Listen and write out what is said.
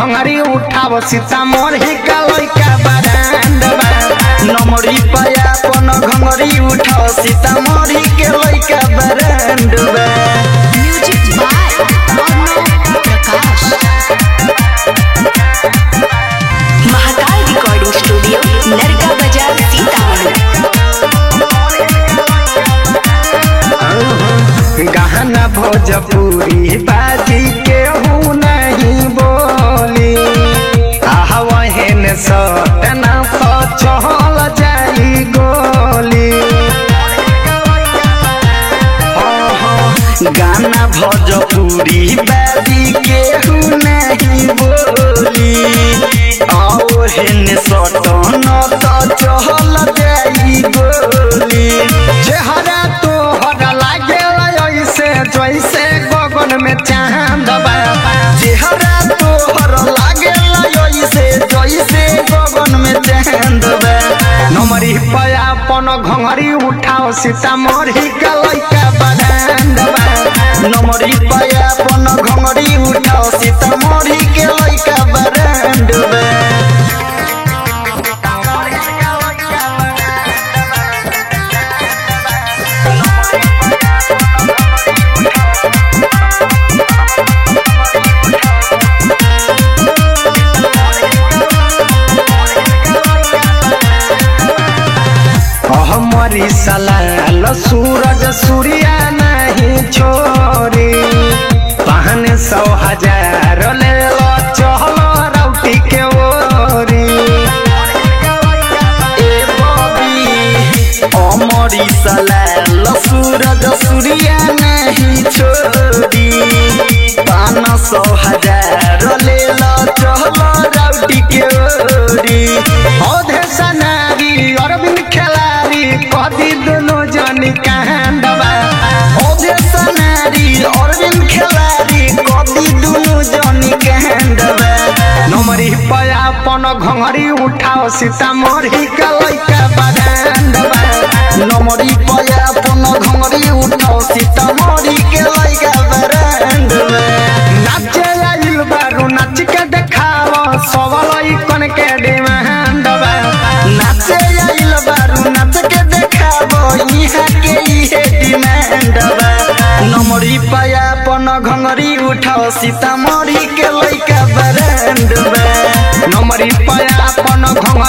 घंगरी उठाव सीतामढ़ी का लइका बरांड बा नमरी पाया अपन घंगरी उठाव सीतामढ़ी के लइका बरांड बा music by Arnav Prakash Mahakal recording studio नरका बाजार सीतामढ़ी गहना भोजपुरी बाजी केहू नहीं बोली आहवहन सटना तो चल जाई गोली गाना भोजपुरी बाजी केहू नहीं बोली आहवहन सटना तो चल जाई गोली चेहरा तोहरा लागे ऐसे जैसे गगन में चांद बा चेहरा तोहर लागे ऐसे जैसे गगन में चांद बा नमरी पया अपन घंगरी उठाओ सीतामढ़ी का लइका बरांड बा नमरी पया अपन घंगरी उठाओ सीतामढ़ी के लइका बरांड बा हमारी सलाल सूरज सूर्या नहीं छोरी पहन सौ हजार ले लो चहल रौटी के ओरी ए बबी हमारी सलाल सूरज सूर्या नहीं छोरी पान सौ हजार ले लो चहल रौटी के ओरी औधे सनारी अरविंद खेलारी कदी दोनों जनी कांडवा औधे सनारी अरविंद खेलारी कदी दोनों जनी कांडवा नमरी पया अपन घंगरी उठाओ सीतामढ़ी का लइका बगांडवा नमरी पया अपन घंगरी उठाओ सीतामढ़ी के लइका बगांडवा नाचे आइल बारू नाच के देखाओ सबलई कन के डिमांड बा नाचे आइल बारू नाच के देखाओ इहाँ के इहे डिमांड बा नमरी पाया अपन घंगरी उठाओ सीतामढ़ी के लइका ब्रांड बा नमरी पाया अपन घंगरी